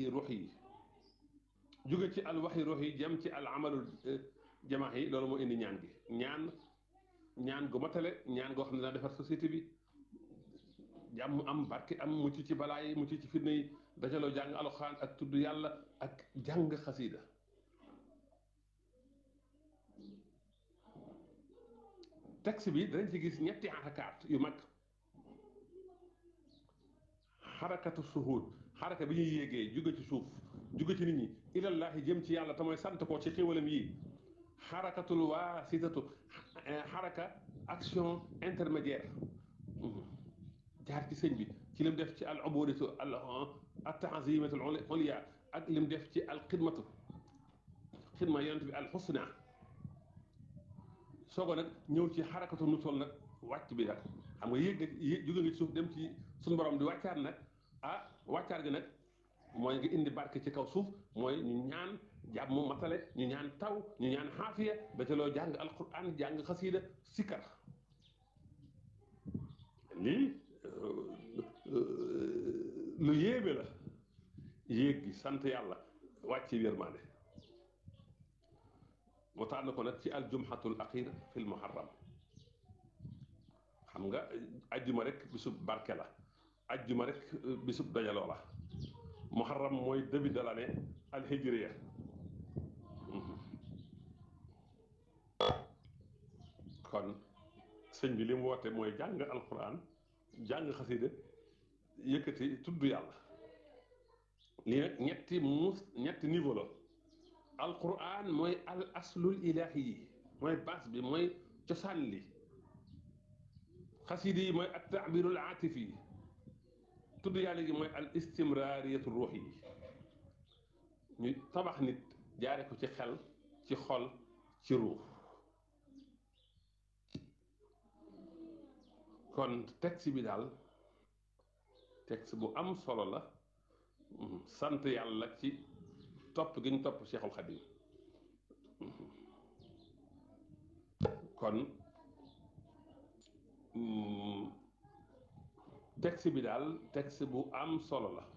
ruux yi jóge ci al waxyi ruux yi jëm ci al amalul jamaax yi loolu moo indi ñaan gi ñaan ñaan gu matale ñaan goo xam ne dana defar société bi jàmm am barke am mucc ci balaa yi mucc ci fitna yi dajaloo jàng alxuraan ak tudd yàlla ak jàng xasiida texte bi danañ ci gis ñetti xarakaat yu mag xarakatu suhuud xaraka bi ñuy yéegee jóge ci suuf jóge ci nit ñi ilallaahi jëm ci yàlla te mooy sant ko ci xéwalam yi xarakatul waasitatu xaraka action intermédiaire jaar ci sëñ bi ci lim def ci al ubudatu al al taazimatul ulya ak lim def ci al xidmatu xidma yonent bi al xusna soogo nag ñëw ci xarakatu nusool nag wàcc bi nag xam nga yéeg nga yéeg jóge nga ci suuf dem ci suñu borom di wàccaat nag ah wàccaat gi nag mooy nga indi barke ci kaw suuf mooy ñu ñaan jàmm matale ñu ñaan taw ñu ñaan xaafiya ba ca loo jàng alquran jàng xasiida sikkar lii lu yéeme la yéeg gi sant yàlla wàcc yërmaande mu tànn ko nag ci aljumhatul axir fil muharram xam nga ajjuma rek bisub barke la ajjuma rek bisub dajaloo la muharram mooy début de l'année alhijriya kon sëñ bi li mu woote mooy jàng alquran jàng xasida yëkkati tudd yàlla lii nag ñetti muus ñetti niveau la alquran mooy al aslul ilahi yi mooy base bi mooy cosaan li xasida yi mooy at taabirul aatifi yi tudd yàlla gi mooy al istimraariyatu ruux yi ñu tabax nit jaare ko ci xel ci xol ci ruux kon texte bi daal texte bu am solo la sant yàlla ci topp gi ñu topp Cheikhul Khadim kon texte bi daal texte bu am solo la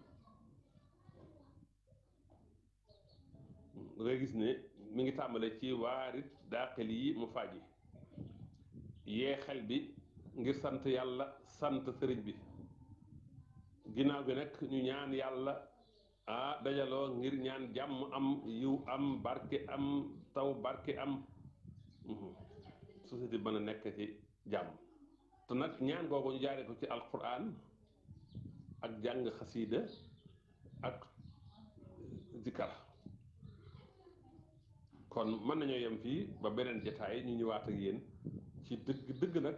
da ngay gis ne mi ngi tàmbale ci waarit daaxil yi mu faaji yee xel bi ngir sant yàlla sant sëriñ bi ginnaaw bi nag ñu ñaan yàlla ah dajaloo ngir ñaan jàmm am yiw am barke am taw barke am société bi mën a nekk ci jàmm te nag ñaan googu ñu jaaree ko ci alquran ak jàng xasiida ak zikar kon mën nañoo yem fii ba beneen jataay ñu ñëwaat ak yéen ci dëgg dëgg nag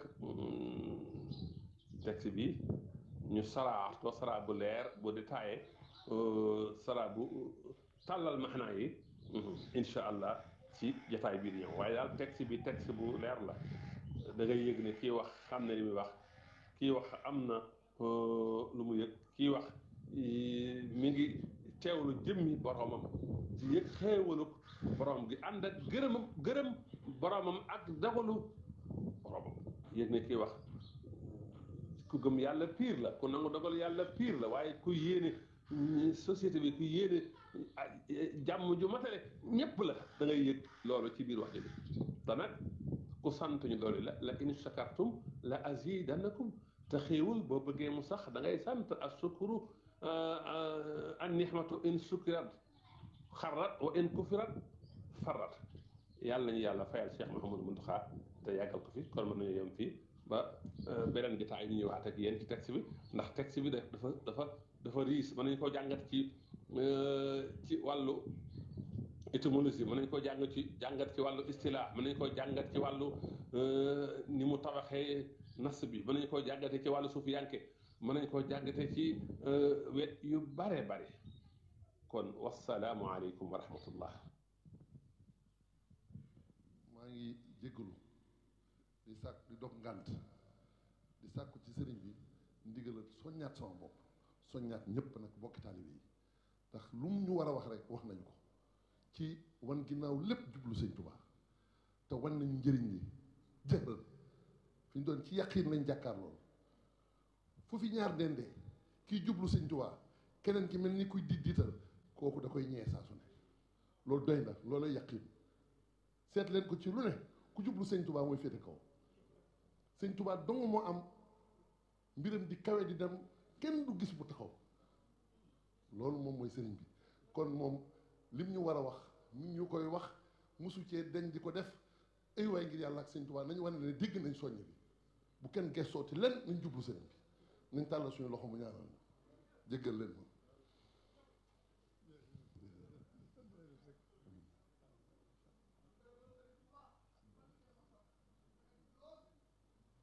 texte bi ñu saraa ko saraa bu leer bu détaillé saraa bu tàllal maxnaa yi incha allah ci jataay bii di ñëw waaye daal texte bi texte bu leer la da ngay yëg ne kii wax xam na li muy wax kii wax am na lu mu yëg kii wax mi ngi teewlu jëmmi boromam ci yëg xéewalu borom gi ànd ak gërëmam gërëm boromam ak dogalu boromam yëg ne kii wax ku gëm yàlla piir la ku nangu dogal yàlla piir la waaye ku yéene société bi ku yéene jàmm ju matale ñépp la da ngay yëg loolu ci biir wax ji te nag ku sant ñu doole la la in shakartum la azidannakum te xéewul boo bëggee mu sax da ngay sant as sukuru an nixmatu in sukirat xarrat wa in kufirat farrat yàlla nañu yàlla fayal Cheikh Mouhamadou Mountakha te yàggal ko fi kon mën nañu yem fii ba beneen gitaay ñu ñëwaat ak yéen ci texte bi ndax texte bi dafa dafa dafa riis mën nañu koo jàngat ci ci wàllu étymologie mën nañu koo jàng ci jàngat ci wàllu istilaa mën nañu koo jàngat ci wàllu ni mu tabaxee nas bi mën nañu koo jàngate ci wàllu suuf yanke mën nañu koo jàngate ci wet yu bare bare kon wasalaamu aleykum wa rahmatullah maa ngi jéggalu di sàkk di dog ngànt di sàkku ci sëriñ bi ndigalal soññaat sama bopp soññaat ñëpp nag bokki taalibe yi ndax lu mu ñu war a wax rek wax nañu ko ci wan ginnaaw lépp jublu sëñ Tuubaa te wan nañu njëriñ li jëral fi ñu doon ci yaqiin lañ jàkkaar loolu fu fi ñaar dendee kii jublu sëñ Tuubaa keneen ki mel ni kuy di diital kooku da koy ñee saa su ne loolu doy na loolu yaqin seet leen ko ci lu ne ku jublu sëñ Touba mooy féete kaw sëñ Touba dong moo am mbiram di kawe di dem kenn du gis bu taxaw loolu moom mooy sëriñ bi kon moom lim ñu war a wax ñu ñu koy wax mosu cee dañ di ko def ay waay ngir yàlla ak sëñ Touba nañu wane ne dégg nañ soññ bi bu kenn gestooti len nañ jublu sëriñ bi nañ tàllal suñu loxo mu ñaanal jéggal leen ma